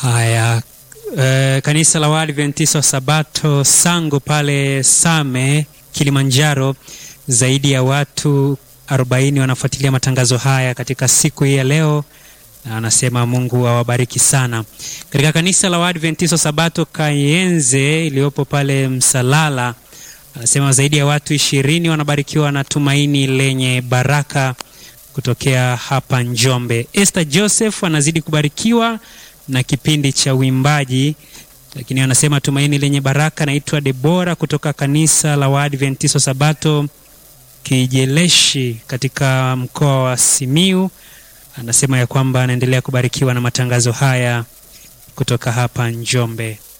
Haya, e, kanisa la Waadventista wa Sabato Sango pale Same, Kilimanjaro, zaidi ya watu 40 wanafuatilia matangazo haya katika siku hii ya leo, na anasema Mungu awabariki sana. Katika kanisa la Waadventista wa Sabato Kayenze iliyopo pale Msalala, anasema zaidi ya watu ishirini wanabarikiwa na tumaini lenye baraka kutokea hapa Njombe. Esther Joseph anazidi kubarikiwa na kipindi cha uimbaji, lakini anasema tumaini lenye baraka. Naitwa Debora kutoka kanisa la Waadventista Sabato Kijeleshi katika mkoa wa Simiu. Anasema ya kwamba anaendelea kubarikiwa na matangazo haya kutoka hapa Njombe.